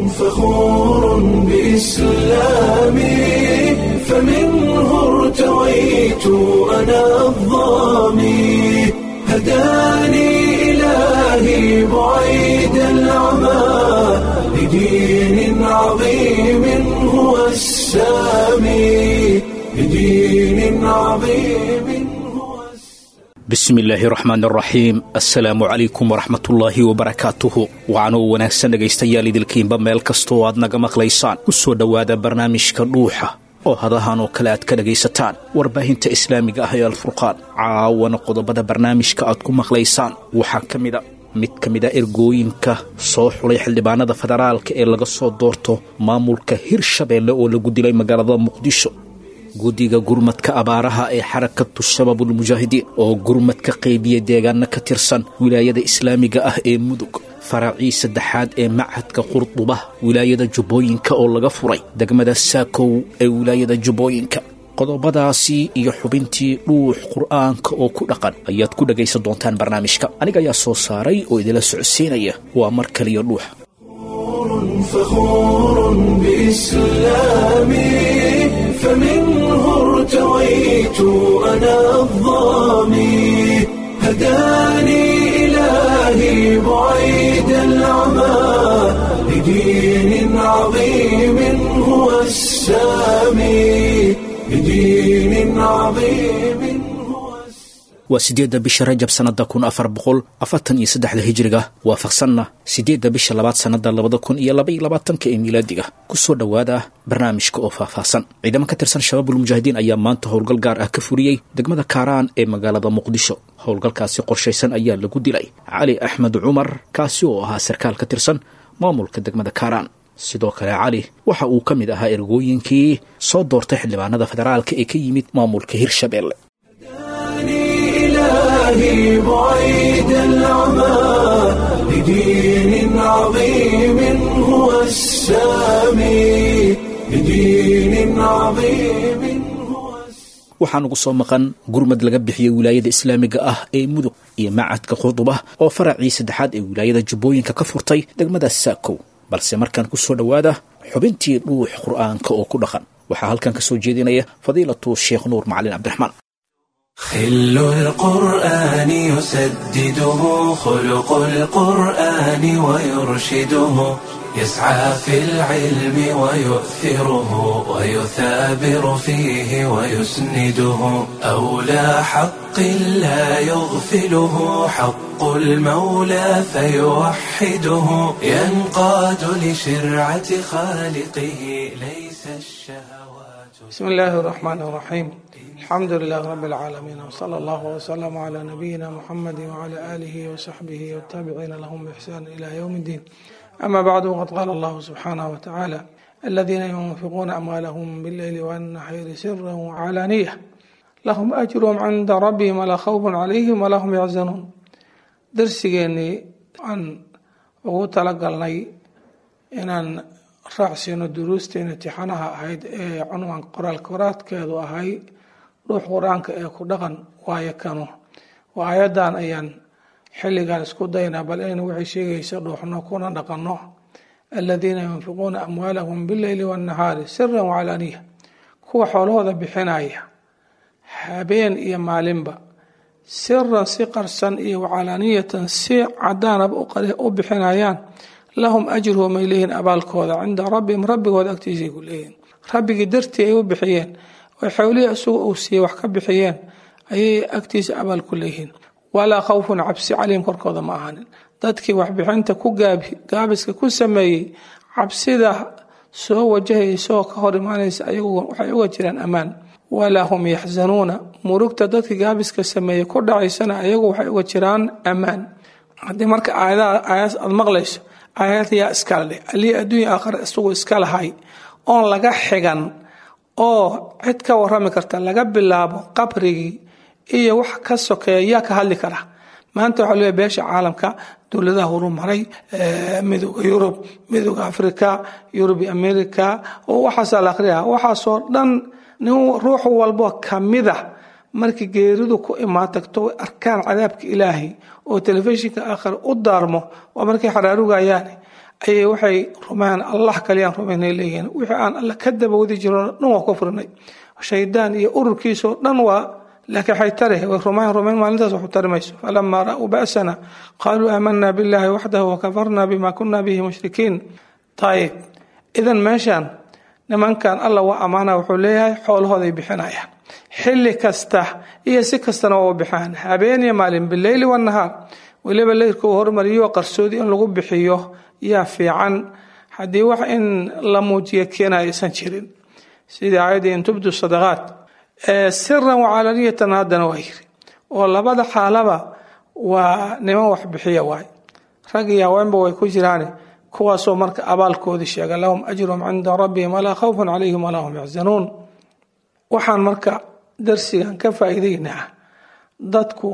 فخور بإسلامي فمنه ارتويت أنا الظامي هداني إلهي بعيد العمى لدين عظيم هو السامي لدين عظيم هو bismi illaahi raxmaan raxiim assalaamu calaykum waraxmatullaahi wabarakaatuhu waxaanuu wanaagsan dhegaystayaal idilkiinba meel kastoo aad naga maqlaysaan u soo dhowaada barnaamijka dhuuxa oo hadahan oo kale aad ka dhegaysataan warbaahinta islaamiga ah ee alfurqaan caawana qodobada barnaamijka aad ku maqlaysaan waxaa ka mida mid ka mid a ergooyinka soo xulay xildhibaanada federaalka ee laga soo doorto maamulka hirshabeelle oo lagu dilay magaalada muqdisho guddiga gurmadka abaaraha ee xarakatu shabaabulmujaahidiin oo gurmadka qaybiya deegaano ka tirsan wilaayada islaamiga ah ee mudug faracii saddexaad ee machadka qurduba wilaayada jubbooyinka oo laga furay degmada saakow ee wilaayada jubbooyinka qodobadaasi iyo xubintii dhuux qur'aanka oo ku dhaqan ayaad ku dhegaysan doontaan barnaamijka aniga ayaa soo saaray oo idila socodsiinaya waa mar kaliya dhuuxa فخور بإسلامي فمنه ارتويت أنا الظامي هداني إلهي بعيد العمى لدين عظيم هو السامي لدين عظيم هو السامي waa siddeedda bisha rajab sannada kun afar boqol afartan iyo saddexda hijiriga waafaqsanna siddeedda bisha labaad sannada labada kun iyo labaiyo labaatanka ee miilaadiga ku soo dhowaada barnaamijka oo faahfaahsan ciidamo ka tirsan shabaabulmujaahidiin ayaa maanta howlgal gaar ah ka furiyey degmada kaaraan ee magaalada muqdisho howlgalkaasi qorshaysan ayaa lagu dilay cali axmed cumar kaasi oo ahaa sarkaal ka tirsan maamulka degmada kaaraan sidoo kale cali waxa uu ka mid ahaa ergooyinkii soo doortay xildhibaanada federaalka ee ka yimid maamulka hirshabeelle إلهي بعيد العمى لدين عظيم هو السامي لدين عظيم هو السامي waxaa nugu soo maqan gurmad laga bixiyey wilaayada islaamiga ah ee mudug iyo macadka qurduba oo faracii saddexaad ee wilaayada jubbooyinka ka furtay degmada saakow balse markaan ku soo dhowaada xubintii dhuux qur'aanka oo ku dhaqan waxaa halkan ka soo jeedinaya fadiilatu sheekh nuur macalin cabdiraxmaan خل القرآن يسدده خلق القرآن ويرشده يسعى في العلم ويؤثره ويثابر فيه ويسنده أولى حق لا يغفله حق المولى فيوحده ينقاد لشرعة خالقه ليس الشهوات بسم الله الرحمن الرحيم الحمد لله رب العالمين وصلى الله وسلم على نبينا محمد وعلى آله وصحبه والتابعين لهم بإحسان إلى يوم الدين أما بعد وقد قال الله سبحانه وتعالى الذين ينفقون أموالهم بالليل والنهار سرا وعلانية لهم أجرهم عند ربهم ولا خوف عليهم ولا هم يحزنون درسigeenii aan ugu talagalnay inaan raacsiino duruusteena tixanaha ahayd ee cunwan qoraal koraadkeedu ahay dhuux qur-aanka ee ku dhaqan waayo kanu waa ayadan ayaan xilligan isku daynaa bal inaynu waxay sheegaysa dhuuxno kuna dhaqanno aladiina yunfiquuna amwaalahum bileyli wannahaari siran wacalaaniya kuwa xoolahooda bixinaya habeen iyo maalinba siran si qarsan iyo wacalaaniyatan si cadaanaba u bixinayaan lahum ajruhum ay leeyihiin abaalkooda cinda rabbihim rabbigooda agtiisay ku leeyihiin rabbigii dartii ay u bixiyeen oo xowlihii isagu uu siiyey wax ka bixiyeen ayay agtiisa abaal ku leeyihiin walaa khawfun cabsi calayhim korkooda ma ahanin dadkii waxbixinta ku gaabiska ku sameeyey cabsida soo wajahaysaoo ka hor imaanaysa ayagu waxay uga jiraan ammaan walaa hum yaxzanuuna murugta dadkii gaabiska sameeyey ku dhacaysana ayagu waxay uga jiraan ammaan haddii marka aayadaha aayadaas aada maqlayso aayad yaa iskala dheh alii adduunya aakhira isagu iska lahay oon laga xigan oo cid ka warami karta laga bilaabo qabrigii iyo wax ka sokeeya yaa ka hadli kara maanta waxaa leeyahay beesha caalamka dowladaha horumaray midooda yurub midooda africa yurub america oo waxaasaa la akhriyaa waxaasoo dhan nin ruux walbo kamida markii geeridu ku imaan tagto way arkaan cadaabka ilaahay oo telefishinka aakhir u daarmo waa markay xaraarugayaan ayay waxay rumaan allah kaliyaan rumaynay leeyihiin wixii aan alla ka dabawadi jiro dhan waa kufrinay shaydaan iyo ururkiisoo dhan waa laakiin waxay tare way rumaan rumayn maalintaas waxu tari mayso falamaa ra'uu ba'sana qaaluu aamanaa billahi waxdahu wakafarna bima kuna bihi mushrikiin ayib idan meeshaan nimankan alla waa ammaana wuxuu leeyahay xoolahooday bixinayaan xilli kasta iyo si kastana waa u bixaan habeen iyo maalin bileyli wanahaar weliba leyrka uu hormariyo qarsoodi in lagu bixiyo yaa fiican haddii wax in la muujiyo keena aysan jirin sidii aayadii in tubdu sadaqaat siran wacalaniyatan haddana waa yiri oo labada xaalaba waa niman wax bixiya waay rag iyo haweenba way ku jiraan kuwaasoo marka abaalkoodii sheega lahum ajruhum cinda rabbihim walaa khawfun calayhim walaa hum yaxzanuun waxaan marka darsigan ka faa'iidaynaa dadku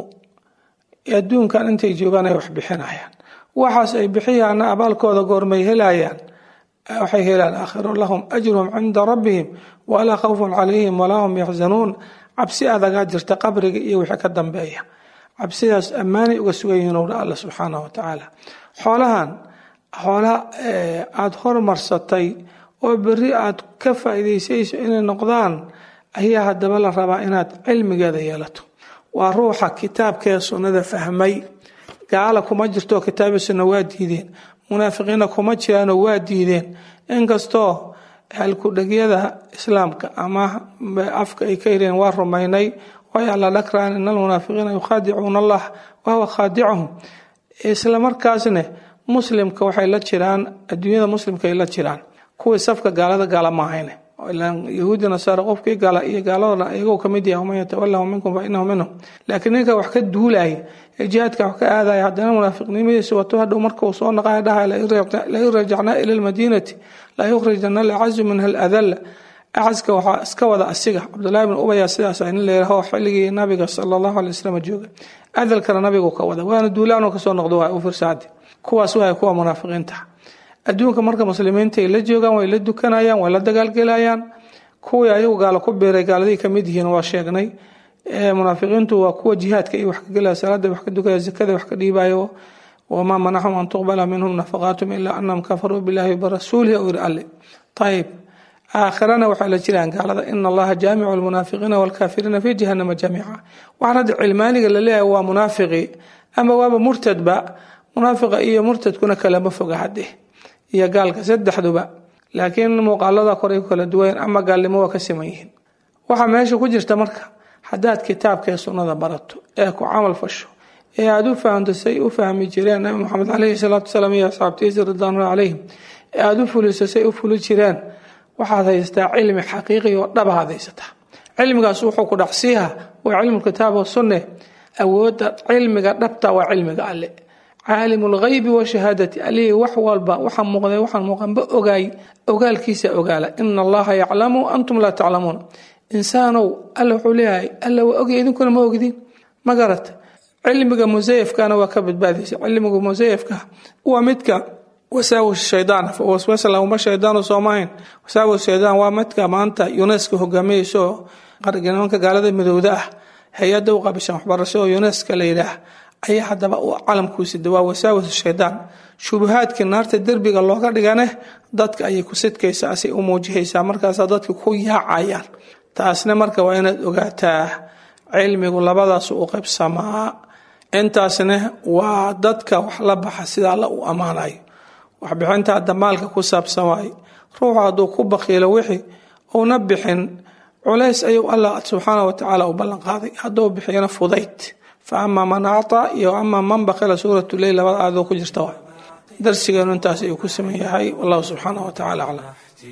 adduunkan intay joogaan ay wax bixinayaan waxaas ay bixiyaana abaalkooda goormay helayaan waxay helaan aakhiro lahum ajruhum cinda rabbihim walaa khawfun calayhim walaa hum yaxzanuun cabsi adagaa jirta qabriga iyo wixii ka dambeeya cabsidaas ammaanay uga sugan yihiin owdha alla subxaanahu wa tacaala xoolahan xoola aada hormarsatay oo beri aad ka faa'iidaysayso inay noqdaan ayaa haddaba la rabaa inaad cilmigeeda yeelato waa ruuxa kitaabkee sunnada fahmay gaala kuma jirto kitaabi sunna waa diideen munaafiqiina kuma jiraanoo waa diideen inkastoo halkudhegyada islaamka ama afka ay ka yireen waa rumaynay way alla dhakraan in almunaafiqiina yukhaadicuuna allah wahuwa khaadicuhum isla markaasne muslimka waxay la jiraan adduunyada muslimka ay la jiraan kuwii safka gaalada gaala maahayne yahuudi nasaara qofkii gala iyo gaaladona iyagoo kamid yahay waman yatawalahu minkum fa inahu minhum laakiin ninka wax ka duulaya ee jihaadka wax ka aadaya haddana munaafiqnimadiisa wato hadhow marka uu soo naqaya dhahay lain rajacnaa ila lmadiinati la yukhrijana alacazu minha aladalla acaska waxaa iska wada asiga cabdullahi bin ubaya sidaas nin layiraho xilligii nabiga sala allahu alay wasalam jooga adalkana nabigu ka wada waana duulaanoo kasoo noqdo waa u firsaadi kuwaas waay kuwa munaafiqiinta adduunka marka muslimiinta ay la joogaan way la dukanayaan way la dagaalgelayaan kuwii ayagu gaalo ku biiray gaaladay kamid yihiin waa sheegnay munaafiqiintu waa kuwa jihaadka iyo wax ka gelaya salaada wax ka dukaya zakada wax ka dhiibayo wamaa manaxum an tuqbala minhum nafaqaatum ilaa anahum kafaruu billahi wabarasuulihi ou yiri alle ayib aakhirana waxaa la jiraan gaalada ina allaha jaamicu almunaafiqiina walkaafiriina fi jahanama jamiica waxaan hadda cilmaaniga la leeyahay waa munaafiqi ama waaba murtadba munaafiqa iyo murtadkuna kalama foga hadde iyo gaalka saddexduba laakiin muuqaalada koray ku kala duwan ama gaalnimo waa ka siman yihiin waxaa meesha ku jirta marka haddaad kitaabkaee sunnada barato ee ku camal fasho ee aada u fahamto say u fahmi jireen nabi moxamed caleyhi salaatu wasalaam iyo asxaabtiisa ridwaanullah calayhim ee aada u fuliso say u fuli jireen waxaad haystaa cilmi xaqiiqi oo dhabaad haysataa cilmigaas wuxuu ku dhacsiiha waa cilmu kitaab wa sunne awoodda cilmiga dhabta waa cilmiga alle caalimu lghaybi washahaadati alihii wax walba waxa muuqday waxaan muuqanba ogaay ogaalkiisa ogaala ina allaha yaclamu antum laa taclamuun insaanow alla wuxuu leeyahay alla waa ogya idinkuna ma ogdiin ma garata cilmiga musayafkana waa ka badbaadaysa cilmiga musayafka waa midka wasaawis shaydaan waswasa lahuma shaydaanu soomahayn wasaawis shaydaan waa midka maanta uneska hogaaminayso qarnimanka gaalada midowda ah hay-adda u qabishan waxbarasho oo uneska la yidhaah ayaa haddaba u calamkuusida waa wasaawis shaydaan shubahaadkii naarta derbiga looga dhigane dadka ayay ku sidkaysa asay u muujihaysaa markaasaa dadka ku yaacayaan taasna marka waa inaad ogaataa cilmigu labadaas u qaybsamaa intaasna waa dadka wax la baxa sida alla u ammaanayo waxbixinta hadda maalka ku saabsan waaye ruuxu hadduu ku bakiilo wixii uuna bixin culays ayuu allah subxaana wa tacaala u ballanqaaday hadduu bixiyana fudayd fa amaa man actaa iyo amaa man bakila suuratu leyl labada aadoo ku jirta waay darsigeenu intaas ayuu ku saman yahay wallahu subxaana wa tacala aclam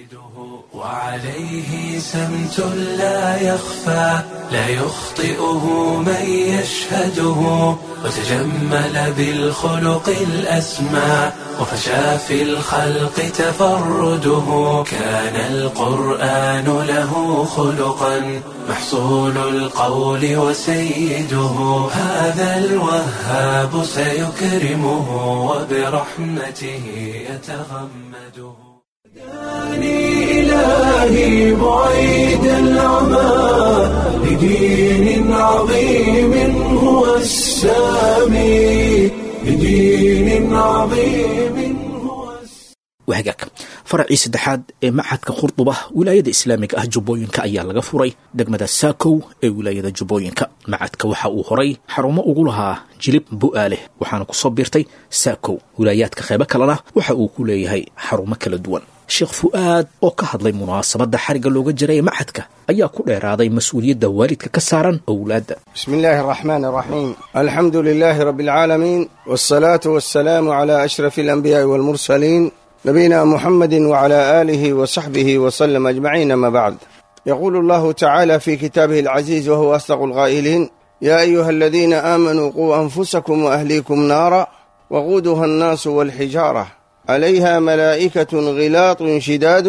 وعليه سمت لا يخفى لا يخطئه من يشهده وتجمل بالخلق الأسمى وفشى في الخلق تفرده كان القرآن له خلقا محصول القول وسيده هذا الوهاب سيكرمه وبرحمته يتغمده داني إلهي بعيد العمى لدين عظيم هو السامي لدين عظيم هو السامي wahagaag faracii saddexaad ee machadka khurduba wilaayada islaamiga ah jubbooyinka ayaa laga furay degmada saakow ee wilaayada jubbooyinka macadka waxa uu horay xarumo ugu lahaa jilib bu'aaleh waxaana ku soo biirtay saakow wilaayaadka qeybo kalena waxa uu ku leeyahay xarumo kala duwan sheekh fu'aad oo ka hadlay munaasabadda xarigga looga jiray ee machadka ayaa ku dheeraaday mas-uuliyadda waalidka ka saaran owlaadda بسم الله الرحمن الرحيم الحمد لله رب العالمين والصلاة والسلام على أشرف الأنبياء والمرسلين نبينا محمد وعلى آله وصحبه وسلم أجمعين ما بعد يقول الله تعالى في كتابه العزيز وهو أصدق القائلين يا أيها الذين آمنوا قوا أنفسكم وأهليكم نارا وقودها الناس والحجارة عليها ملائكة غلاط شداد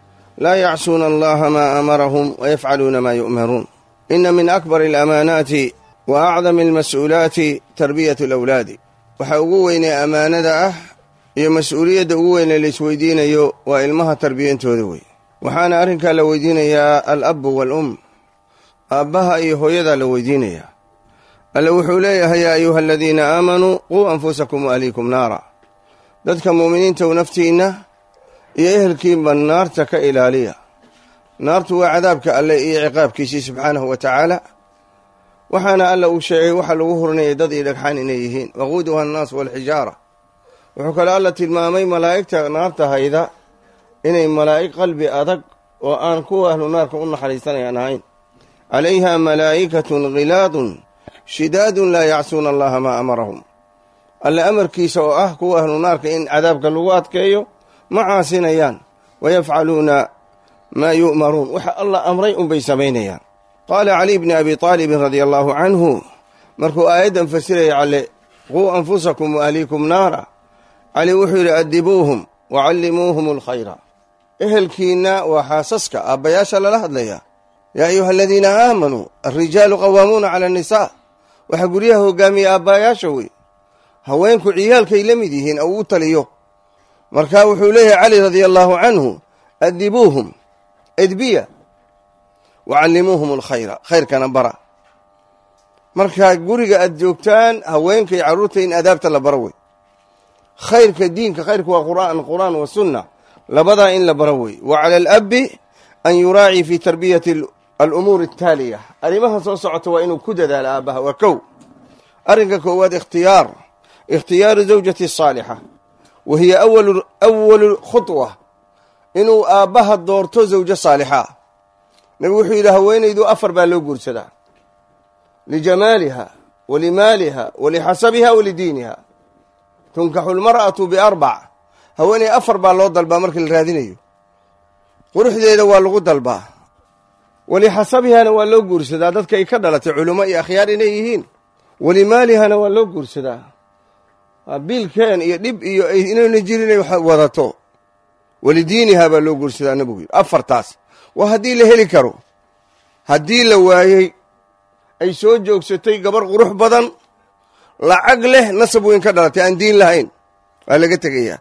لا يعصون الله ما أمرهم ويفعلون ما يؤمرون إن من أكبر الأمانات وأعظم المسؤولات تربية الأولاد waxa ugu weynee ammaanada ah iyo mas-uuliyadda ugu weyne la isweydiinayo waa ilmaha tarbiyantooda wey waxaana arrinkaa la weydiinayaa al-abbu wal-um aabbaha iyo hooyadaa la weydiinayaa alle wuxuu leeyahay yaa ayuha aladiina aamanuu quu anfusakum wa ahliikum naara dadka mu'miniintaw naftiinna iyo ehelkiinba naarta ka ilaaliya naartu waa cadaabka alle iyo ciqaabkiisii subxaanahu wa tacaala waxaana alla uu sheegay waxa lagu hurnayay dad iyo dhagxaan inay yihiin waquuduha annaas waalxijaara wuxuu kaloo alla tilmaamay malaa'igta naarta hayda inay malaa'ig qalbi adag oo aan kuwa ahlu naarka u naxariisanayaan ahayn calayha malaa'ikatun khilaadun shidaadun laa yacsuuna allaha maa amarahum alle amarkiisa oo ah kuwa ahlu naarka in cadaabka lagu adkeeyo ma caasinayaan wayafcaluuna maa yu'maruun waxa alla amray unbay samaynayaan qaala caliy bni abi aalibin radia allaahu canhu markuu aayaddan fasiraya cale quu anfusakum wa ahliikum naara cali wuxuu yidhi adibuuhum wa callimuuhum alkhayra ehelkiinna waa xaasaska aabbayaasha lala hadlaya yaa ayuha aladiina aamanuu alrijaalu qawaamuuna cala annisaa waxaa guryaha hogaamiya aabbayaasha wey haweenku ciyaalkay la mid yihiin ou u taliyo markaa wuxuu leeyahay cali radia allaahu canhu adibuuhum edbiya wacallimuuhum alkhayra khayrkana bara markaa guriga aad joogtaan haweenka iyo carruurta in adaabta la baro wey khayrka diinka khayrka waa qur'aan qur'aan wa sunna labadaa in la baro wey wa cala alabbi an yuraaci fi tarbiyati alumuuri ataaliya arrimaha soo socota waa inuu ku dadaalo aabbaha waa kow arrinka koowaad ikhtiyaar ikhtiyaaru zawjati saalixa wa hiya awalu awalu khudwa inuu aabbaha doorto zawjo saalixa nabigu wuxuu yidhi haweenaydu afar baa loo guursadaa lijamaaliha wa limaaliha wa lixasabiha wa lidiiniha tunkaxu lmar'atu biarbac haweeney afar baa loo dalbaa marka la raadinayo quruxdeeda waa lagu dalbaa walixasabihana waa loo guursadaa dadka ay ka dhalatay culummo iyo akhyaar inay yihiin walimaalihana waa loo guursadaa biilkeen iyo dhib iyo inayna jirin inay wadato walidiiniha baa loo guursadaa nabigu yidhi afartaas waa haddii la heli karo haddii la waayey ay soo joogsatay gabar qurux badan lacag leh nasab weyn ka dhalatay aan diin lahayn waa laga tegayaa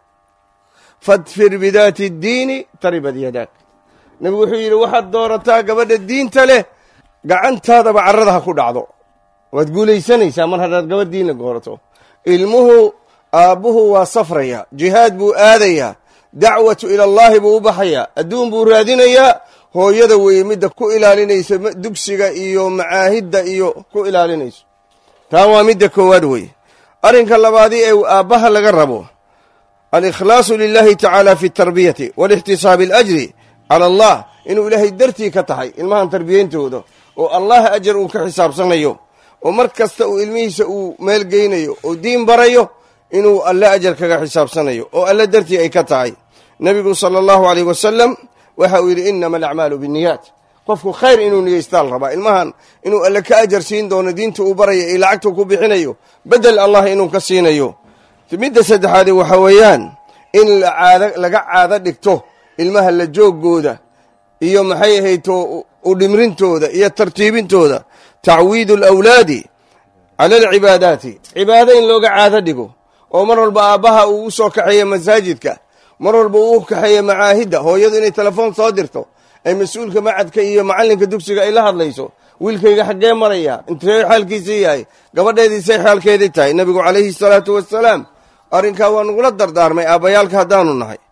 fadfir bidaati ddiini taribad yadaag nebigu wuxuu yidhi waxaad doorataa gabadha diinta leh gacantaadaba carrada ha ku dhacdo waad guulaysanaysaa mar haddaad gabadh diinla goorato ilmuhu aabbuhu waa safraya jihaad buu aadayaa dacwatu ilallaahi buu u baxayaa adduun buu raadinayaa hooyada weeye midda ku ilaalinaysa dugsiga iyo macaahidda iyo ku ilaalinayso taa waa midda koowaad weeye arrinka labaadii ee aabbaha laga rabo alikhlaasu lilahi tacaala fi tarbiyati walixtisaabi alajri cala allah inuu ilaahay dartii ka tahay ilmahan tarbiyeyntooda oo allah ajar uu ka xisaabsanayo oo mar kasta uu ilmihiisa uu meelgeynayo oo diin barayo inuu alle ajar kaga xisaabsanayo oo alle dartii ay ka tahay nebigu sala allahu aleyh wasalam waxa uu yidhi inama alacmaalu binniyaat qofku khayr inuu niyeystaa la rabaa ilmahan inuu alle ka ajar siin doono diinta uu baraya iyo lacagta ku bixinayo bedel allah inuu ka siinayo midda saddexaadi waxa weeyaan in caad laga caado dhigto ilmaha la joogooda iyo maxay ahayto u dhimrintooda iyo tartiibintooda tacwiidu alawlaadi cala alcibaadaati cibaado in looga caado dhigo oo mar walba aabbaha uu u soo kaxeeya masaajidka mar walba uu u kaxeeya macaahidda hooyadu inay telefoon soo dirto ay mas-uulka macadka iyo macallinka dugsiga ay la hadlayso wiilkayga xaggee maraya intee xaalkiisii yahay gabadheediisay xaalkeedii tahay nebigu calayhi salaatu wasalaam arrinkaa waa nagula dardaarmay aabbayaalka haddaanu nahay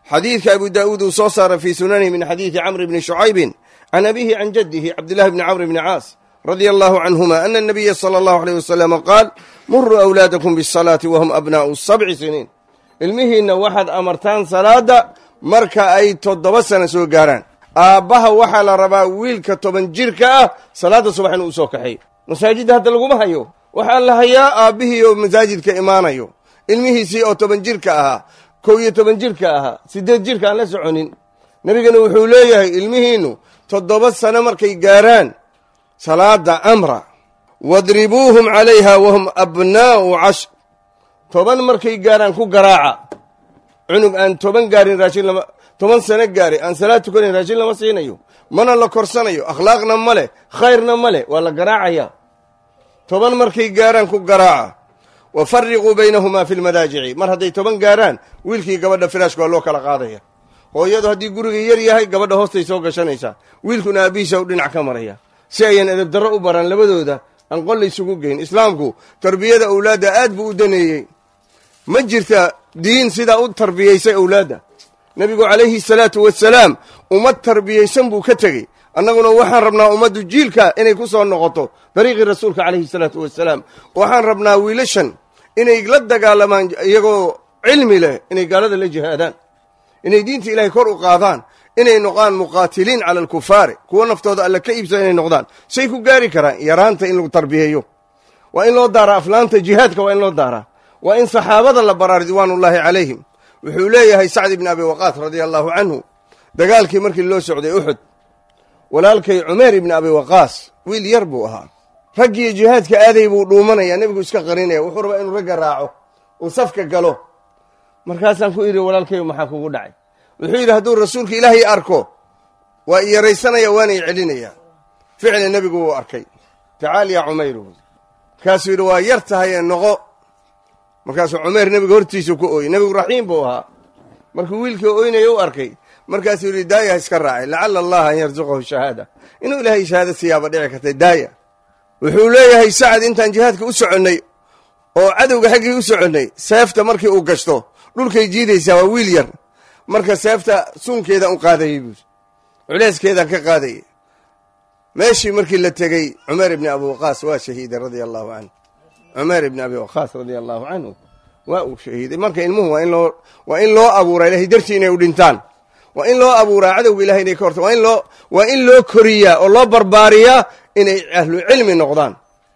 xadiidka abu daa'uud uu soo saaray fii sunanihi min xadiidi camr bni shucaybin can abihi can jaddihi cabdillahi bni camr bni caas radia allahu canhuma ana anabiya sala allahu aleyh wasalama qaal muruu awlaadakum bisalaati wahum abnaa'u sabci siniin ilmihiinna waxaad amartaan salaadda marka ay toddoba sana soo gaaraan aabbaha waxaa la rabaa wiilka toban jirka ah salaadda subax inuu usoo kaxeeyo masaajidda hadda laguma hayo waxaa la hayaa aabbihii oo masaajidka imaanayo ilmihiisii oo toban jirka ahaa kow iyo toban jirka ahaa siddeed jirka aan la soconin nebigana wuxuu leeyahay ilmihiinnu toddoba sano markay gaaraan salaada amra wadribuuhum calayha wahum abnaa'u cashr toban markay gaaraan ku garaaca cunug aan toban gaarin raashin lama toban sano gaari aan salaad tukanayn raashin lama siinayo mana la korsanayo akhlaaqna ma leh khayrna ma leh waa la garaacaya toban markay gaaraan ku garaaca wa fariquu baynahumaa fi lmadaajici mar hadday toban gaaraan wiilkii gabadha firaashka waa loo kala qaadaya hooyadu haddii guriga yar yahay gabadha hoostay soo gashanaysaa wiilkuna aabihiisa u dhinac ka maraya si ayan edabdarro u baran labadooda aan qol laysugu geyn islaamku tarbiyada awlaadda aad buu u daneeyey ma jirta diin sidaa u tarbiyaysay awlaadda nebigu calayhi salaatu wasalaam ummad tarbiyaysan buu ka tegey annaguna waxaan rabnaa ummaddu jiilka inay ku soo noqoto dariiqii rasuulka calayhi salaatu wasalaam waxaan rabnaa wiilashan inay la dagaalamaan iyagoo cilmi leh inay gaalada la jihaadaan inay diinta ilaahay kor u qaadaan inay noqdaan muqaatiliin cala alkufaari kuwo naftooda alla ka iibsada inay noqdaan say ku gaari karaan yaraanta in lagu tarbiyeeyo waa in loo daaraa aflaanta jihaadka waa in loo daaraa waa in saxaabada la baraa ridwaanullaahi calayhim wuxuu leeyahay sacd ibni abi waqaas radia allahu canhu dagaalkii markii loo socday uxud walaalkay cumeer ibni abi waqaas wiil yar buu ahaa raggiiyo jihaadka aaday buu dhuumanaya nebigu iska qarinaya wuxuu rabaa inuu ragga raaco uu safka galo markaasaan ku idhi walaalkayo maxaa kugu dhacay wuxuu yidhi hadduu rasuulka ilaahay arko waa i yaraysanaya waana i celinaya ficli nebigu wuu arkay tacaal yaa cumayru markaasuu yidhi waa yar tahayee noqo markaasuu cumeer nebiga hortiisu ku ooyey nebigu raxiim buu ahaa markuu wiilkii oynaya u arkay markaasuu yidhi daaya ha iska raacay lacala allaha an yarzuqahu shahaada inuu ilaahay shahaada siyaaba dhici kartay daaya wuxuu leeyahay sacad intaan jihaadka u soconnay oo cadowga xaggii u soconnay seefta markii uu gashto dhulkay jiidaysaa waa wiil yar marka seefta suunkeedaan u qaadayey buuri culeyskeedaan ka qaadayay meeshii markii la tegey cumeer ibni abi waqaas waa shahiiday radia allahu canhu cumeer ibni abi waqaas radia allahu canhu waa uu shahiiday marka ilmuhu waa in loo waa in loo abuuraa ilahay dartii inay u dhintaan waa in loo abuuraa cadowga ilahay inay ka horta waa in loo waa in loo koriyaa oo loo barbaariyaa inay ahlu cilmi noqdaan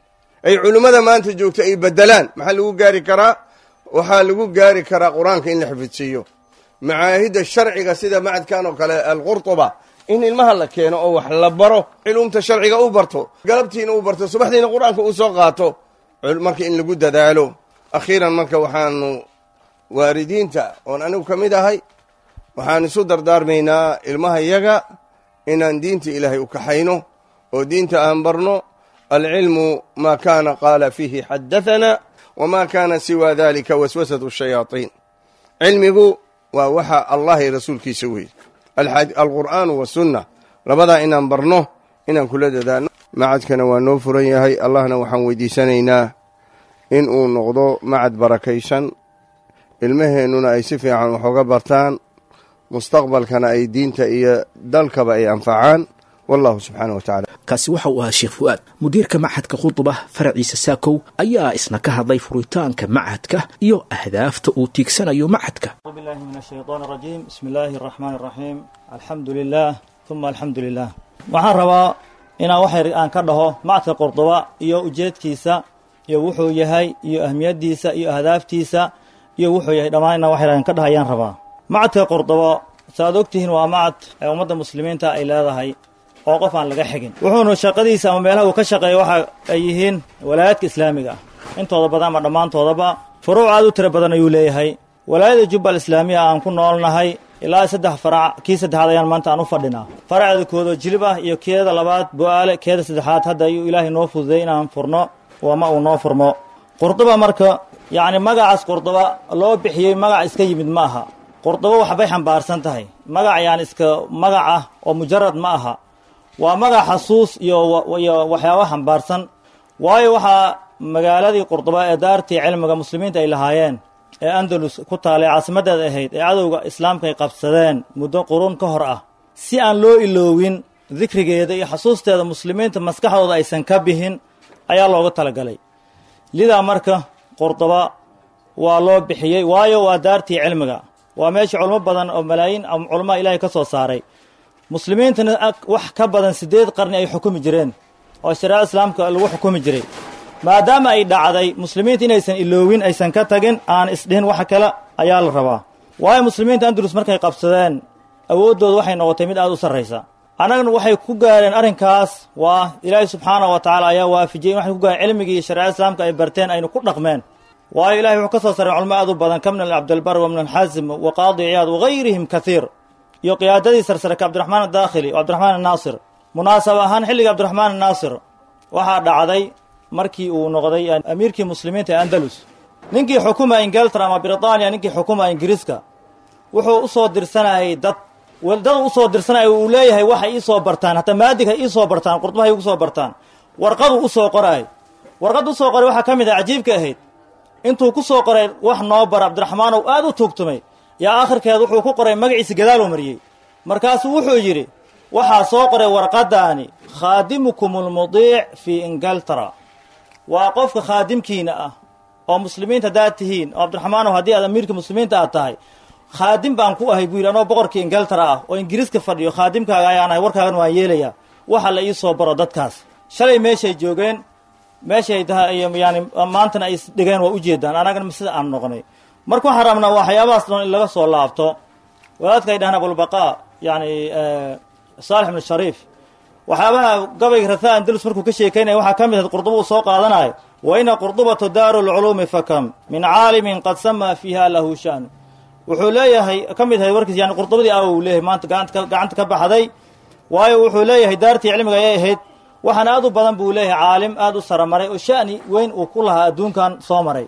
ay culimmada maanta joogto ay bedelaan maxaa lagu gaari karaa waxaa lagu gaari karaa qur-aanka in la xifidsiiyo macaahidda sharciga sida macadkan oo kale alqurtuba in ilmaha la keeno oo wax la baro culumta sharciga u barto galabtiina u barto subaxdiina qur-aanka uu soo qaato marka in lagu dadaalo akhiiran marka waxaanu waalidiinta oon anigu ka mid ahay waxaan isu dardaarmaynaa ilmaha yaga inaan diinta ilaahay u kaxayno oo diinta aan barno alcilmu maa kaana qaala fiihi xadahanaa wamaa kaana siwa dalika waswasatu shayaaiin cilmigu waa waxa allah iyo rasuulkiisa weeye alqur'aanu wasunna labadaa inaan barno inaan kula dadaano macadkana waa noo furan yahay allahna waxaan weydiisanaynaa in uu noqdo macad barakaysan ilmaheennuna ay si fiican wax uga bartaan mustaqbalkana ay diinta iyo dalkaba ay anfacaan wallahu subxaana wa tacala kaasi waxa uu ahaa sheekh fu'aad mudiirka machadka khudba faraciisa saakow ayaa isna ka hadlay furitaanka machadka iyo ahdaafta uu tiigsanayo machadka أعوذ بالله من الشيطان الرجيم بسم الله الرحمن الرحيم الحمد لله ثم الحمد لله waxaan rabaa inaan waxay aan ka dhaho macadka qordoba iyo ujeedkiisa iyo wuxuu yahay iyo ahmiyaddiisa iyo ahdaaftiisa iyo wuxuu yahay dhammaan inaan waxay aan ka dhaho ayaan rabaa macadka qordoba saaad ogtihiin waa macad ee ummadda muslimiinta ay leedahay oo qof aan laga xigin wuxuuna shaqadiisa ama meelaha uu ka shaqeeya waxa ay yihiin walaayaadka islaamiga ah intooda badan ama dhammaantoodaba furuuc aad u tiro badan ayuu leeyahay walaayada jubbal islaamiya aan ku noolnahay ilaa saddex farac kii saddexaad ayaan maanta aan u fadhinaa faraceeda koodoo jilib ah iyo keeda labaad bo-aale keeda saddexaad hadda ayuu ilaahay noo fududay inaan furno wama uu noo furmo qurduba marka yacni magacaas qurduba loo bixiyey magac iska yimid ma aha qurduba waxbay xambaarsan tahay magac yaan iska magac ah oo mujarad ma aha waa magac xasuus iyo iyo waxyaaba xambaarsan waayo waxaa magaaladii qurduba ee daartii cilmiga muslimiinta ay lahaayeen ee andalus ku taalay caasimaddeeda ahayd ee cadowga islaamka ay qabsadeen muddo qurun ka hor ah si aan loo iloowin dikrigeeda iyo xasuusteeda muslimiinta maskaxdooda aysan ka bixin ayaa looga talagalay lidaa marka qordoba waa loo bixiyey waayo waa daartii cilmiga waa meesha culmo badan oo malaayiin culamaa ilaahay ka soo saaray muslimiintana wax ka badan siddeed qarni ay xukumi jireen oo shareecada islaamka lagu xukumi jiray maadaama ay dhacday muslimiinta inaysan iloowin aysan ka tagin aan isdhihin wax kale ayaa la rabaa waayo muslimiinta andalus markay qabsadeen awooddooda waxay noqotay mid aada u sarraysa annagana waxay ku gaareen arrinkaas waa ilaahay subxaana wa tacaala ayaa waafijiyey waxay ku gaareen cilmigii iyo shareecada islaamka ay barteen aynu ku dhaqmeen waayo ilahay wuxuu ka soo sareen culmo aad u badan ka min cabdilbar wa min alxaasim wa qaadi ciyaad wagayrihim kaiir iyo qiyaadadii sarsare ka cabdiraxmaan adaakhili o cabdiraxmaan annaasir munaasab ahaan xilliga cabdiraxmaan annaasir waxaa dhacday markii uu noqday amiirkii muslimiinta ee andalus ninkii xukuma ingiltara ama britaniya ninkii xukuma ingiriiska wuxuu u soo dirsanayay dad dad u soo dirsanaya uu leeyahay waxay ii soo bartaan hataa maadig ha ii soo bartaan qurduba hay ugu soo bartaan warqadu u soo qoraay warqad u soo qoray waxaa ka mid ah cajiibka ahayd intuu ku soo qoray wax noo bara cabdiraxmaan ow aad u tuugtumay yaa aakhirkeed wuxuu ku qoray magaciisa gadaaluu mariyey markaasuu wuxuu yidhi waxaa soo qoray warqadaani khaadimukum almudiic fii ingiltara waa qofka khaadimkiina ah oo muslimiinta haddaad tihiin oo cabdiraxmaanow haddii aad amiirka muslimiinta aad tahay khaadim baan ku ahay buu yidhi anoo boqorkii ingiltara ah oo ingiriiska fadhiyo khaadimkaaga ayaan ahay warkaagan waan yeelayaa waxa la ii soo baro dadkaas shalay meeshay joogeen meeshay tahay yani maantana ay isdhigeen waa ujeedaan annagana sida aan noqnay marka waxaan rabnaa waxyaabahaas dhan in laga soo laabto wadaadka ay dhahaan abulbaqaa yani saalix ibnu shariif waxyaabaha gabayga rathaa andalus markuu ka sheekaynaya waxaa ka mid ahayd qurduba uu soo qaadanayo wa ina qurdubatu daaru lculuumi fakam min caalimin qad samaa fiiha lahu sha'nu wuxuu leeyahay ka mid ahayd warkiis yani qurdubadii aw uu leeyahay maanta gacanta gacanta ka baxday waayo wuxuu leeyahay daartii cilmiga ayay ahayd waxaana aad u badan buu leeyahay caalim aad u saramaray oo sha'ni weyn uu ku lahaa adduunkan soo maray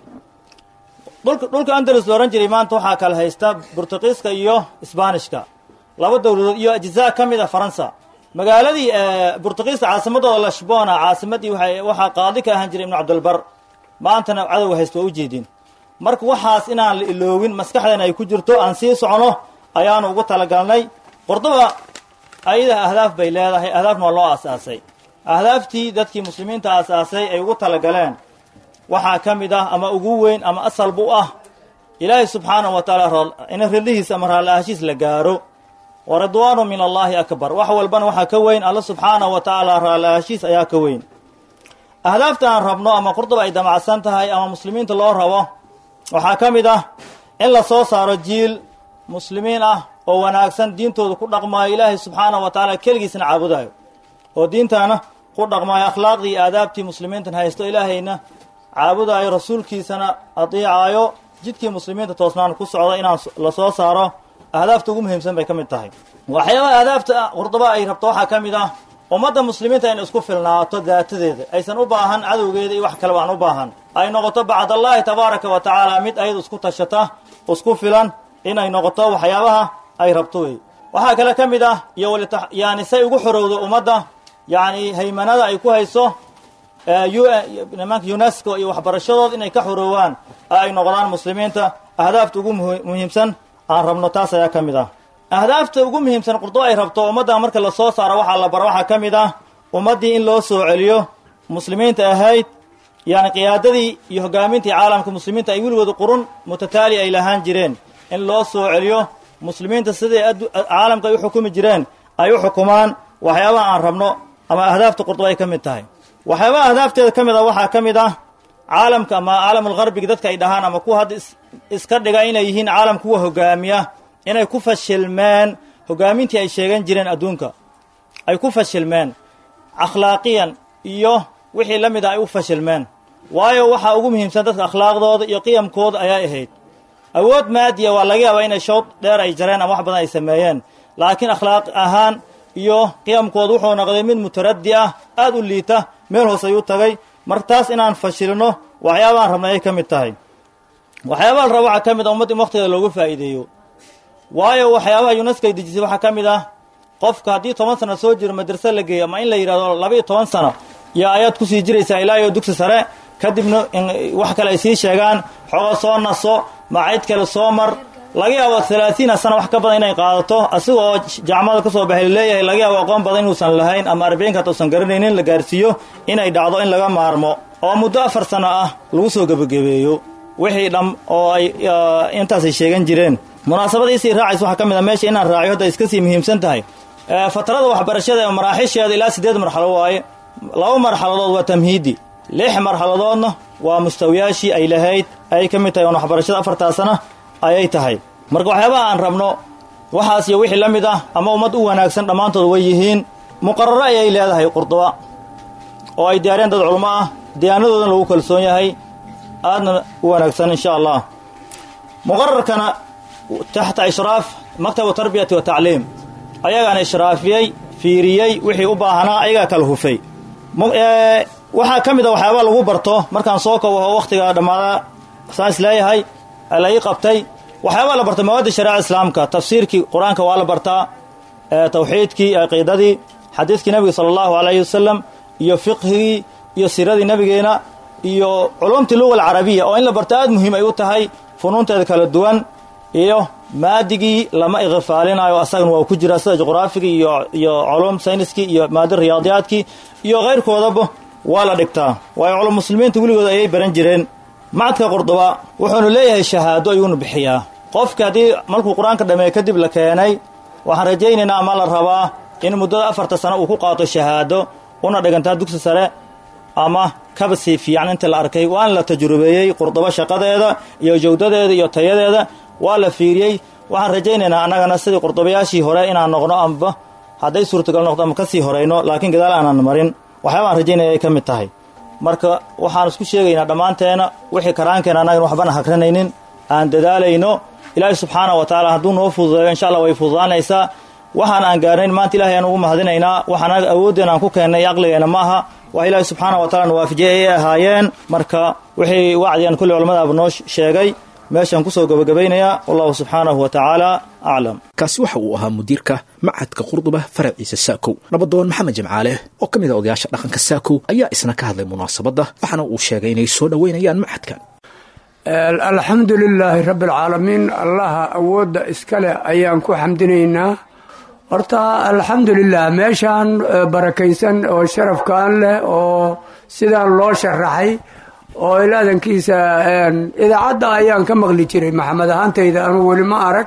dhulka dhulka andalus la odhan jiray maanta waxaa kala haysta burtuqiiska iyo isbaanishka laba dowladood iyo ajzaa ka mid a faransa magaaladii burtuqiiska caasimadooda lashbona caasimadii waa waxaa qaadi ka ahaan jiray ibnu cabdilbar maantana cadowga haysta waa ujeedin marka waxaas inaan la iloowin maskaxdeena ay ku jirto aan sii socono ayaanu ugu talagalnay qordoba ayada ahdaaf bay leedahay ahdaafna waa loo aasaasay ahdaaftii dadkii muslimiinta aasaasay ay ugu talagaleen waxaa ka mid ah ama ugu weyn ama asal bu ah ilaahay subxaanahu wa tacaala in ridlihiis ama raalli-aashiis la gaaro wa ridwaanu min allaahi akbar wax walbana waxaa ka weyn alla subxaanahu wa tacaala raalli-aashiis ayaa ka weyn ahdaafta aan rabno ama qurduba ay damacsan tahay ama muslimiinta loo rabo waxaa ka mid ah in la soo saaro jiil muslimiin ah oo wanaagsan diintooda ku dhaqmaayo ilaahay subxaanahu wa tacaala keligiisna caabudayo oo diintaana ku dhaqmaayo akhlaaqdii iyo aadaabtii muslimiintan haysto ilaahayna caabudaayo rasuulkiisana adiicaayo jidkii muslimiinta toosnaan ku socda inaan la soo saaro ahdaafta ugu muhiimsan bay ka mid tahay waxyaabaha ahdaafta qurduba ay rabto waxaa ka mid ah ummadda muslimiinta in isku filnaato daatadeeda aysan u baahan cadowgeeda iyo wax kaleba aan u baahan ay noqoto bacdallaahi tabaaraka wa tacaala mid ayadu isku tashata isku filan inay noqoto waxyaabaha ay rabto wey waxaa kale ka mid ah iyo walita yani say ugu xorowdo ummadda yani haymanada ay ku hayso nimanka unesco iyo waxbarashadooda inay ka xoroowaan ay noqdaan muslimiinta ahdaafta ugu muhiimsan aan rabno taas ayaa ka mid ah ahdaafta ugu muhiimsan qurduba ay rabto ummadda marka la soo saaro waxaa la baro waxaa ka mid ah ummaddii in loo soo celiyo muslimiinta ahayd yani qiyaadadii iyo hogaamintii caalamka muslimiinta ay weligood qurun mutataali ay lahaan jireen in loo soo celiyo muslimiinta siday caalamka ay u xukumi jireen ay u xukumaan waxyaabaha aan rabno ama ahdaafta qurduba ay ka mid tahay waxyaabaha ahdaafteeda ka mid ah waxaa ka mid ah caalamka ama caalamulgarbiga dadka ay dhahaan ama kuwa hadda iska dhiga inay yihiin caalam kuwa hogaamiya inay ku fashilmeen hogaamintii ay sheegan jireen adduunka ay ku fashilmeen akhlaaqiyan iyo wixii la mid ah ay u fashilmeen waayo waxaa ugu muhiimsan dadka akhlaaqdooda iyo qiyamkooda ayaa ahayd awood maadiya waa laga yaabaa inay showd dheer ay jareen ama wax badan ay sameeyeen laakiin akhlaaq ahaan iyo qiyamkooda wuxuu noqday mid mutaraddi ah aada u liita meel hoos ayuu tagay marka taas inaan fashilno waxyaabaaan rabnay ay ka mid tahay waxyaabaha la raba waxaa ka mid ah ummadda in waqtigeeda loogu faa'iideeyo waayo waxyaabaha yunesko ay dejisay waxaa ka mid ah qofka haddii toban sano soo jiro madrase la geeyo ama in la yidhahdo laba iyo toban sano iyo ayaad kusii jiraysaa ilaa iyo dugsi sare kadibna wax kale ay sii sheegaan xooga soo naso macid kale soo mar laga yaabo alaaiina sana wax ka badan inay qaadato asiga oo jacmada ka soo baxay leeyahay laga yaabo aqoon badan inuusan lahayn ama arbiciinka hata usan garanaynin la gaarsiiyo inay dhacdo in laga maarmo oo muddo afar sano ah lagu soo gebagabeeyo wixii dham oo ay intaasay sheegan jireen munaasabadiisii raacaysa waxaa ka mid a meesha inaan raaciyo hadda iska sii muhiimsan tahay fatrada waxbarashada ee maraaxisheeda ilaa siddeed marxalo waaye laba marxaladood waa tamhiidi lix marxaladoodna waa mustawiyaashii ay lahayd ay ka mid tahay oon waxbarashada afartaasana ayay tahay marka waxyaabaha aan rabno waxaas iyo wixii la mid ah ama ummad u wanaagsan dhammaantood way yihiin muqararo ayay leedahay qurduba oo ay diyaariyeen dad culmo ah diyaanadoodana lagu kalsoon yahay aadna u wanaagsan insha allah muqararkana taxta ishraaf maktabu tarbiyati wa tacliim ayagaana ishraafiyey fiiriyey wixii u baahanaa ayagaa kala hufay waxaa ka mid a waxyaaba lagu barto markaan soo kobaho wakhtiga dhammaada saan is leeyahay la ii qabtay waxyaabaa la bartay mawaadda shariica islaamka tafsiirkii qur-aanka waa la bartaa tawxiidkii aqiidadii xadiidkii nebiga sala allahu alayhi wasalam iyo fiqhigii iyo siradii nebigeena iyo culumtii luga alcarabiya oo in la barto aad muhiim ay u tahay funuunteeda kala duwan iyo maadigii lama iqifaalinayo asagana waa ku jiraa sida juqraafigii iyo iyo culum sayniskii iyo maadi riyaadiyaadkii iyo kayrkoodaba waa la dhigtaa waayo culum muslimiinta weligood ayay baran jireen macadka qurduba wuxuunu leeyahay shahaado ayuunu bixiyaa qofka haddii markuu qur-aanka dhameeye kadib la keenay waxaan rajaynaynaa ama la rabaa in muddada afarta sano uu ku qaato shahaado una dhigantaa dugsi sare ama kaba sii fiican inta la arkay waana la tajrubeeyey qurdubo shaqadeeda iyo jawdadeeda iyo tayadeeda waa la fiiriyey waxaan rajaynaynaa annagana sidii qurdubayaashii hore inaan noqno amba hadday suurtagal noqdo ama ka sii horayno laakiin gadaal aanan marin waxyaabaan rajaynaya ay ka mid tahay marka waxaan isku sheegaynaa dhammaanteena wixii karaankeena annagan waxbana hagranaynin aan dadaalayno ilaahay subxaana wa tacaala hadduu noo fududeeyo insha allah way fududaanaysaa waxaan aan gaarnayn maanta ilahay aan ugu mahadinaynaa waxaan anaga awooddeena aan ku keennay iyo aqligeena ma aha wax ilaahay subxaana wa tacala nuwaafijiyey ayay ahaayeen marka wixii wacdigan kulli culamadaaba noo sheegay meeshaan kusoo gabagabaynayaa wallahu subxaanahu wa tacaala aclam kaasi waxa uu ahaa mudiirka macadka qurduba faraciisa saakow nabadoon maxamed jimcaale oo ka mid a odayaasha dhaqanka saakow ayaa isna ka hadlay munaasabadda waxaana uu sheegay inay soo dhoweynayaan macadkan alxamdu lilaahi rabbi alcaalamiin allaha awoodda iska leh ayaan ku xamdinaynaa horta alxamdulilah meeshaan barakaysan oo sharafkan leh oo sidaan loo sharaxay oo ilaadankiisa idaacadda ayaan ka maqli jiray maxamed ahaantayda anuu weli ma arag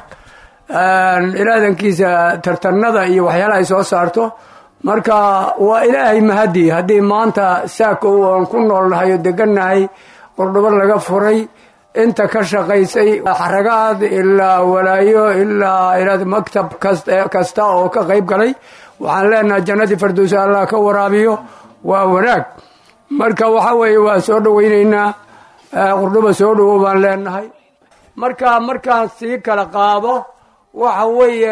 ilaadankiisa tartanada iyo waxyaalaha ay soo saarto marka waa ilaahay mahadi haddii maanta saako aan ku noolnahay oo degannahay qordhobo laga furay inta ka shaqaysay xaragaad ilaa walaayo ilaa maktab kasta oo ka qayb galay waxaan leenahay jannadii fardowsa allah ka waraabiyo waa wanaag marka waxa weeye waa soo dhowaynaynaa qurdhuba soo dhowow baan leenahay marka markaan sii kala qaado waxa weeye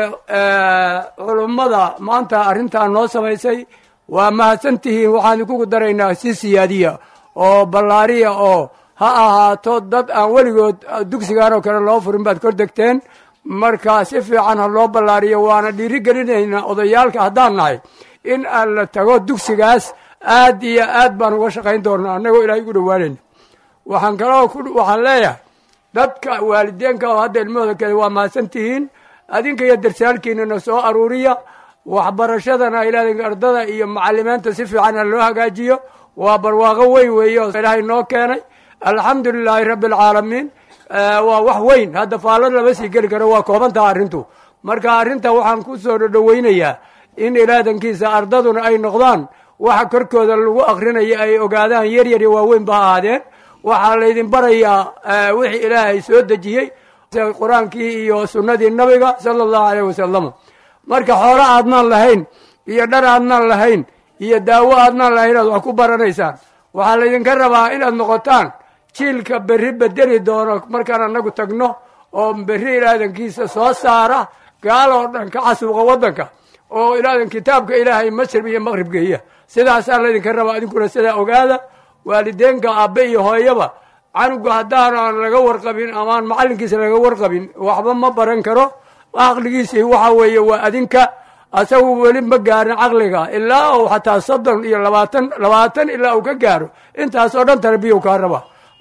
culummada maanta arrintan noo samaysay waa mahadsantihiin waxaan idinku daraynaa si siyaadiya oo ballaariya oo ha ahaato dad aan weligood dugsigan oo kale loo furin baad kor degteen marka si fiican ha loo ballaariyo waana dhiiri gelinaynaa odayaalka haddaan nahay in aan la tago dugsigaas aad iyo aad baan uga shaqayn doonaa annagoo ilaahay ugu dhowaanayna waxaan kaloo waxaan leeyahay dadka waalideenka oo hadda ilmahooda kale waa mahadsan tihiin adinka iyo darsaalkiinana soo aruuriya waxbarashadana ilaahay ardada iyo macalimiinta si fiican ha loo hagaajiyo waa barwaaqo weyn weeye oo ilaahay noo keenay alxamdu lilaahi rabbi alcaalamiin waa wax weyn hadda faallo lama sii geli karo waa koobantaha arrintu marka arrinta waxaan ku soo dhowaynayaa in ilaadankiisa ardaduna ay noqdaan waxa korkooda lagu akrinaya ay ogaadaan yar yar iyo waaweyn ba ahaadeen waxaa laydin barayaa wixii ilaahay soo dejiyey qur-aankii iyo sunnadii nabiga sala allahu aleyh wasalam marka xoolo aadnaan lahayn iyo dhar aadnaan lahayn iyo daawo aadnaan lahayn aad wax ku baranaysaan waxaa laydinka rabaa inaad noqotaan jiilka berri bedeli doono markaan annagu tagno oo berri ilaadankiisa soo saara gaal oo dhan ka casuuqa waddanka oo ilaadan kitaabka ilaahay masrib iyo maqrib geeya sidaasaa laydinka rabaa idinkuna sidaa ogaada waalideenka aabbe iyo hooyaba canuga haddaanan laga warqabin amaan macallinkiisa laga warqabin waxba ma baran karo caqligiisii waxa weeye waa adinka asagu weli ma gaarin caqliga ilaa uu xataa soddon iyo labaatan labaatan ilaa uu ka gaaro intaas oo dhan tarbiya kaa raba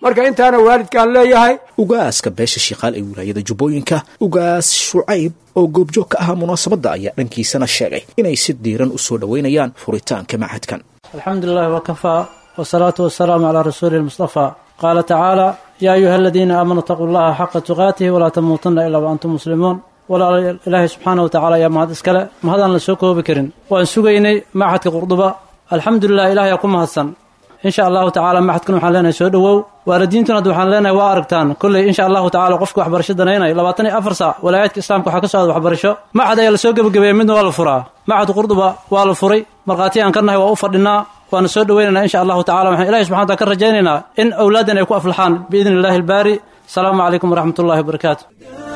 marka intaana waalidkaan leeyahay ugaaska beesha shiikaal ee wilaayada jubbooyinka ugaas shucayb oo goobjoog ka ahaa munaasabadda ayaa dhankiisana sheegay inay si diiran u soo dhoweynayaan furitaanka machadkan alxamdu lilahi wakafaa wsalaatu wasalaamu calaa rasuuli lmustafaa qaala tacaala yaa ayuha aladiina aamanuu itaquu llaha xaqa tuqaatihi walaa tamuutunna ilaa wa antum muslimuun walaalayaal ilaahay subxaana wa tacala ayaa mahad iskale mahadaan la soo koobi karin waan sugaynay maxadka qurduba alxamdulilah ilahay aa ku mahadsan insha allahu tacala maxadkan waxaan leenahay soo dhowow waalidiintuna hadda waxaan leenahay waa aragtaan kolley insha allahu tacala qofka waxbarasho danaynaya labaatan iyo afar saac walaayaadka islaamka waxaa ka socda waxbarasho maxad ayaa lasoo gebagabeeyey midna waa la furaa maxad qurduba waa la furay markhaati aan ka nahay waa u fadhinaa waana soo dhoweynaynaa insha allahu tacala waxaan ilahi subxana wataala ka rajaynaynaa in awlaaddan ay ku aflaxaan biidni illahi albaari asalaamu calaykum waraxmat ullahi wabarakaatu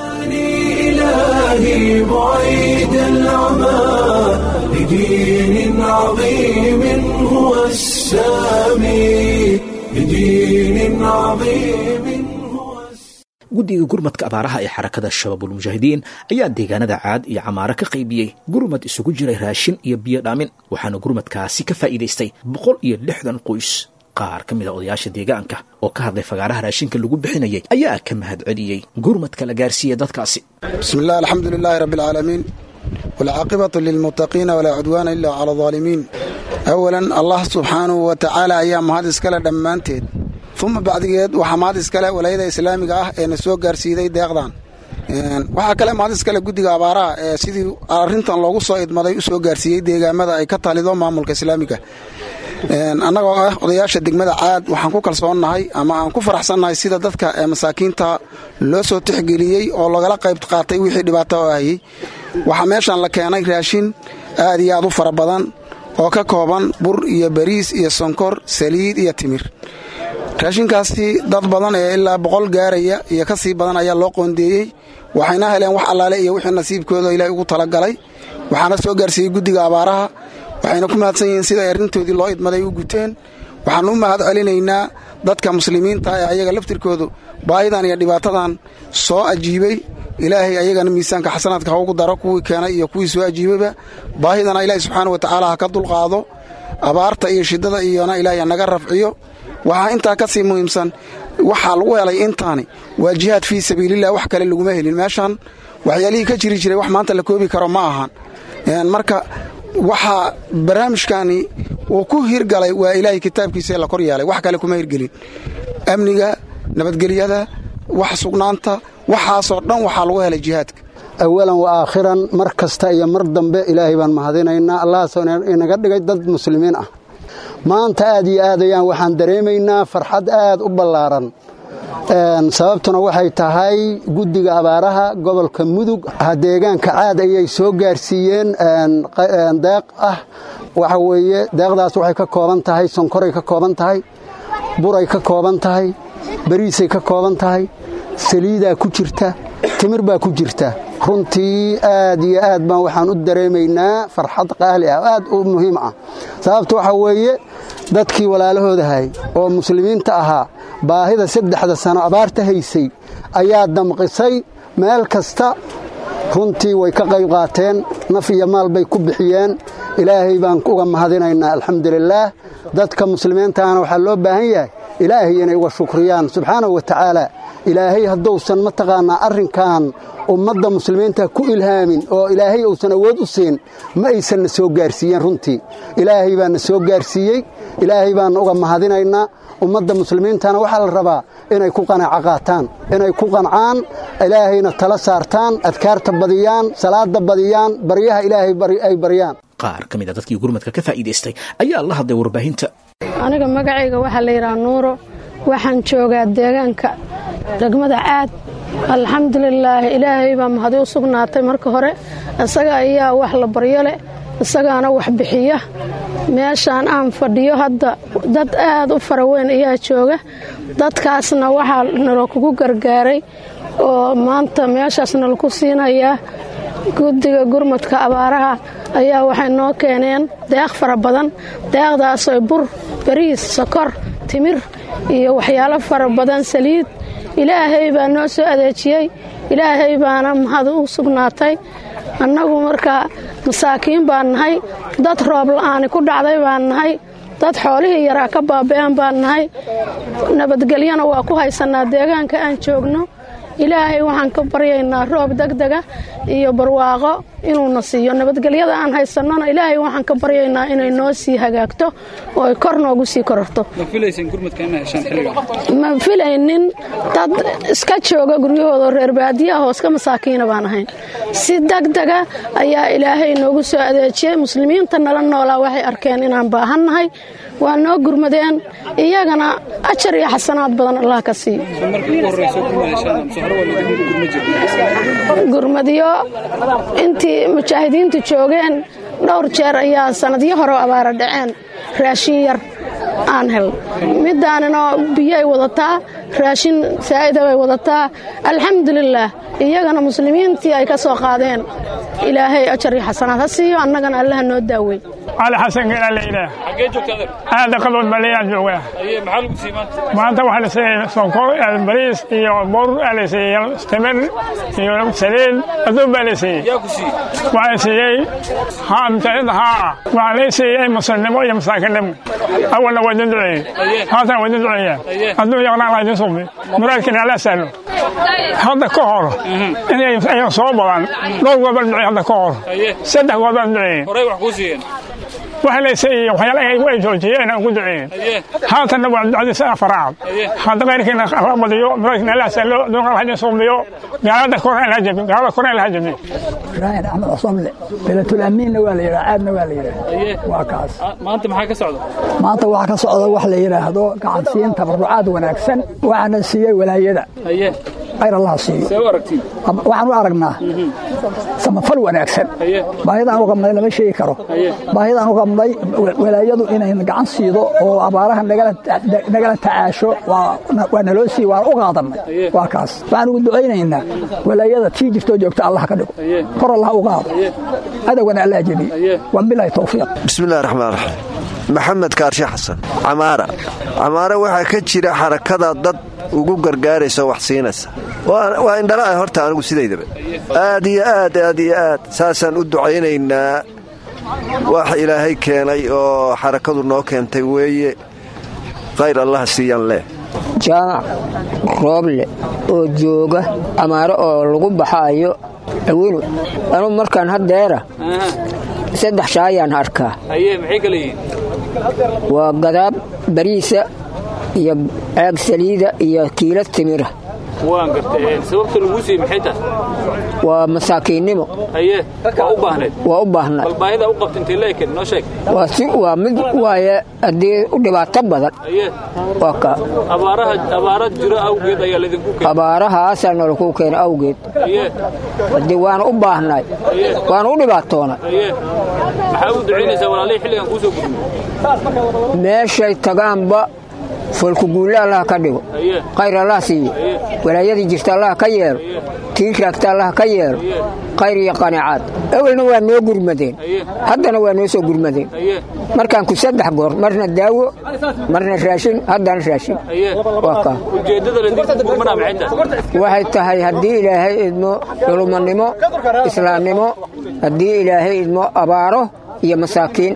إلهي بعيد العمى لدين عظيم هو السامي لدين عظيم هو guddiga gurmadka abaaraha ee xarakada shabaabulmujaahidiin ayaa deegaanada caad iyo camaaro ka qaybiyey gurmad isugu jiray raashin iyo biyo dhaamin waxaana gurmadkaasi ka faa'iidaystay boqol iyo lixdan qoys qaar ka mid a odayaasha deegaanka oo ka hadlay fagaaraha raashinka lagu bixinayay ayaa ka mahad celiyey gurmadka la gaarsiiyey dadkaasi بسم الله الحمد لله رب العالمين والعاقبة للمتقين ولا عدوان إلا على الظالمين أولا الله سبحانه وتعالى أيام هذا إسكالة دمانتين ثم بعد جد وحماد إسكالة ولاية إسلامي آه إن سوق جرسيدي داغدان waxaa kale mahadis kale guddiga abaaraha ee sidii arrintan loogu soo idmaday u soo gaarsiiyey deegaamada ay ka talido maamulka islaamiga annagoo ah odayaasha degmada caad waxaan ku kalsoonnahay ama aan ku faraxsannahay sida dadka ee masaakiinta loo soo tixgeliyey oo lagala qayb qaatay wixii dhibaato oo hayay waxaa meeshan la keenay raashin aad iyo aad u fara badan oo ka kooban bur iyo bariis iyo sonkor saliid iyo timir raashinkaasi dad badan ee ilaa boqol gaaraya iyo ka sii badan ayaa loo qoondeeyey waxayna heleen wax allaale iyo wixii nasiibkooda ilaahay ugu talagalay waxaana soo gaarsiiyey guddiga abaaraha waxayna ku mahadsan yihiin sida ay arrintoodii loo idmaday u guteen waxaanu u mahad celinaynaa dadka muslimiinta ee ayaga laftirkoodu baahidan iyo dhibaatadan soo ajiibay ilaahay ayagana miisaanka xasanaadka ha ugu daro kuwii keenay iyo kuwii soo ajiibayba baahidana ilaahay subxaana wa tacaala ha ka dulqaado abaarta iyo shiddada iyona ilaahay naga rafciyo waxaa intaa ka sii muhiimsan waxaa lagu helay intaani waa jihaad fii sabiililah wax kale laguma helin meeshan waxyaalihii ka jiri jiray wax maanta la koobi karo ma ahan marka waxaa barnaamijkani uu ku hirgalay waa ilaahay kitaabkiisa la kor yeelay wax kale kuma hirgelin amniga nabadgelyada wax sugnaanta waxaasoo dhan waxaa lagu helay jihaadka awalan wa aakhiran mar kasta iyo mar dambe ilaahay baan mahadinaynaa allahaasoo inaga dhigay dad muslimiin ah maanta aad iyo aad ayaan waxaan dareemaynaa farxad aad u ballaaran sababtuna waxay tahay guddiga abaaraha gobolka mudug deegaanka caad ayay soo gaarsiiyeen deeq ah waxa weeye deeqdaas waxay ka kooban tahay sonkoray ka kooban tahay buray ka kooban tahay bariisay ka kooban tahay saliidaa ku jirta timir baa ku jirta runtii aad iyo aad baan waxaan u dareemaynaa farxad qaali ah aad u muhiim ah sababta waxaa weeye dadkii walaalahoodahay oo muslimiinta ahaa baahida saddexda sano abaarta haysay ayaa damqisay meel kasta runtii way ka qayb qaateen naf iyo maal bay ku bixiyeen ilaahay baan uga mahadinaynaa alxamdulilaah dadka muslimiintaana waxaa loo baahan yahay ilaahay inay uga shukriyaan subxaanahu wa tacaala ilaahay hadduusan mataqaanaa arrinkan ummadda muslimiinta ku ilhaamin oo ilaahay uusan awood u siin ma aysan na soo gaarsiiyeen runtii ilaahay baa na soo gaarsiiyey ilaahay baana uga mahadinaynaa ummadda muslimiintana waxaa la rabaa inay ku qanaaco qaataan inay ku qancaan ilaahayna tala saartaan adkaarta badiyaan salaada badiyaan baryaha ilaahay ay baryaan qaar ka mid a dadkii gurmadka ka faa'iidaystay ayaa la hadlay warbaahinta aniga magacayga waxaa la yidhaha nuuro waxaan joogaa deegaanka degmada caad alxamdulilaahi ilaahay baa mahadi u sugnaatay marka hore isaga ayaa wax la baryo leh isagaana wax bixiya meeshaan aan fadhiyo hadda dad aad u fara weyn ayaa jooga dadkaasna waxaa nalo kugu gargaaray oo maanta meeshaas nalaku siinayaa guddiga gurmadka abaaraha ayaa waxay noo keeneen deeq fara badan deeqdaasoo bur bariis sokor timir iyo waxyaalo fara badan saliid ilaahay baa noo soo adeejiyey ilaahay baana mahad u sugnaatay annagu markaa masaakiin baan nahay dad roob la'aani ku dhacday baan nahay dad xoolihii yaraa ka baaba'een baan nahay nabadgelyana waa ku haysanaa deegaanka aan joogno ilaahay waxaan ka baryaynaa roob degdega iyo barwaaqo inuuna siiyo nabadgelyada aan haysannona ilaahay waxaan ka baryaynaa inay noo sii hagaagto oo ay kor noogu sii kororto ma filaynin dad iska jooga guryahooda reer baadiyaha oo iska masaakiina baan ahayn si degdega ayaa ilaahay noogu soo adeejiyey muslimiinta nala noolaa waxay arkeen inaan baahannahay waa noo gurmadeen iyagana ajar iyo xasanaad badan allah ka siiyo gurmadyo intii mujaahidiintu joogeen dhowr jeer ayaa sanadyo hore abaara dhaceen raashin yar aan hel midaanina biyo ay wadataa raashin saa'ida bay wadataa alxamdulilaah iyagana muslimiintii ay ka soo qaadeen ilaahay ajar iyo xasanaad ha siiyo annagana allaha noo daawey cali xasan geelaa la yidhaah aada qabood baleeyaan joogaa maanta waxaa la siiyey sonkor bariis iyo bur aa la siiyey timir iyo saliid aduun baa la siiyey waxaa siiyey mujaahidiinta haa ah waxaa lay siiyey muslimnimo iyo masaakinnimo awalna waa idin duceeyey haatan waa idin duceeyaan hadduu yaqnaan la idin subi muraadkiina alla sahlo hadda ka hor inay ayan soo badan dhowr goor baan duceeyey hadda ka hor saddex goor baan duceeyey waxa la siiyey waxyaala ay joojiyeen aan ku duceeyeen haatanna waa ducadiisa afaraad hadda qayrkiina la badiyo muraadkiina alla sahlo dunka la idin subiyo gaalada korna la jabi gaalada korna la jabi ibrahim axmed cusomle belatul amiinna waa la yidhaha caadna waa la yidhaha waa kaas maanta maxaa ka socda maanta waxaa ka socda wax la yidhaahdo gacansiin tabarucaad wanaagsan waxaana siiyey walaayada khayr allah siiyo waxaan u aragnaa samafal wanaagsan baahidaan u qabnay lama sheegi karo baahidaan u qabnay walaayadu inayna gacan siido oo abaaraha nagala tacaasho waa naloo siiy waan u qaadannay waa kaas waxaan ugu ducaynaynaa walaayada tii jirtoo joogta allah ka dhigo kor allah u qaado adowgana allah jebiye wabilahi towfiiq bismillahi raxmaan raxiim maxamed kaarshe xasan camaara camaara waxaa ka jira xarakada dad ugu gargaaraysa wax siinaysa waa indhala horta anigu sidaydaba aad iyo aad aad iyo aad saasaan u ducaynaynaa wax ilaahay keenay oo xarakadu noo keentay weeye khayr allaha siiyaan leh jaamac rooble oo jooga amaaro oo lagu baxaayo awinu anuu markaan haddeera saddex shaayaan arkaa waa gadaab bariisa iyo caag saliida iyo kiila timira waan gartay sababta lagu siiyey maxay tahay waa masaakiinnimo haye waa u baahneed waa u baahnaa bal baahida u qabta intay leekeen noo sheeg waa si waa mid waaye haddii u dhibaato badan haye waa ka abaaraha abaara jiro awgeed ayaa laydinku keenay abaarahaasaa nalaku keena awgeed haye haddii waana u baahnay waana u dhibaatoonay haye maxaa u ducaynaysaa walaalihii xilligan kuu soo gudbiyey meeshay tagaanba foolkuguulle allah ka dhigo khayr allah siiyo walaayadii jirta allah ka yeelo tii raagta allah ka yeelo khayr iyo qanacaad awelna waa noo gurmadeen haddana waa noo soo gurmadeen markaan ku saddex goor marna daawo marna raashin haddana raashin waa kaa waxay tahay haddii ilaahay idmo culumanimo islaamnimo haddii ilaahay idmo abaaro iyo masaakiin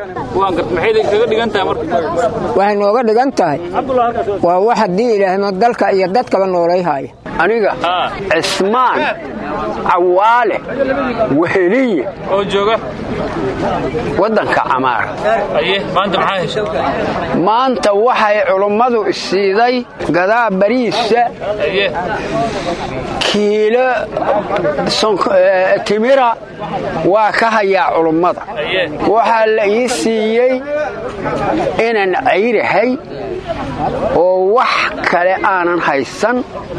waxay nooga dhigan tahay waa wax haddii ilaahaymo dalka iyo dadkaba noolayhaya aniga cismaan cawaale weheliye oo jooga waddanka camaara maanta maxaa heshay maanta waxay culummadu isiiday gadaa bariisa kiilo timira waa ka hayaa culummada waxaa la ii siiyey inaan cayrahay oo wax kale aanan haysan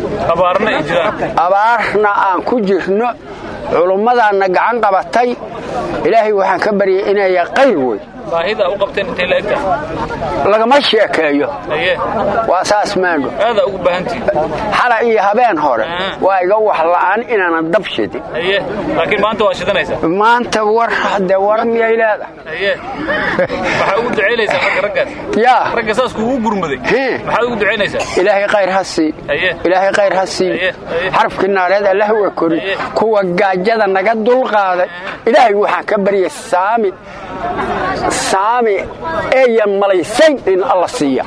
abaarna aan ku jirno culummadaanna gacan qabatay ilaahay waxaan ka baryay inaya qayr wey baahida u qabteen intay la egtahay lagama sheekeeyo waa saas maandho aadaa ugu baahantihin xala iyo habeen hore waa iga wax la'aan inaanan dab shidin laakiin maanta waa shidanaysaa maanta war de war miyay leedahay waxaa ugu ducaynaysaa marka raggaas yaa ragga saas kuugu gurmaday maxaad ugu ducaynaysaa ilaahay khayr ha sii ilaahay khayr ha sii xarafkii naareed allah wa kori kuwa gaajada naga dulqaaday ilaahay waxaan ka baryay saami saami eeyan malaysayn in alla siiya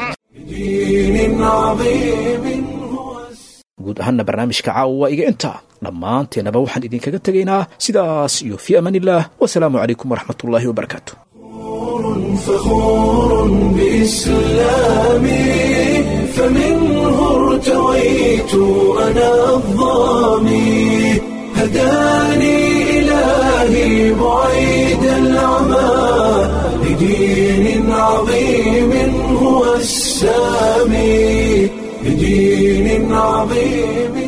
guud ahaanna barnaamijka caawa waa iga intaa dhammaanteennaba waxaan idinkaga tegaynaa sidaas iyo fii amaan illaah wasalaamu calaykum waraxmatullaahi wabarakaatu فخور بإسلامي فمنه ارتويت أنا الظامي هداني إلهي بعيد العمى لدين عظيم هو السامي لدين عظيم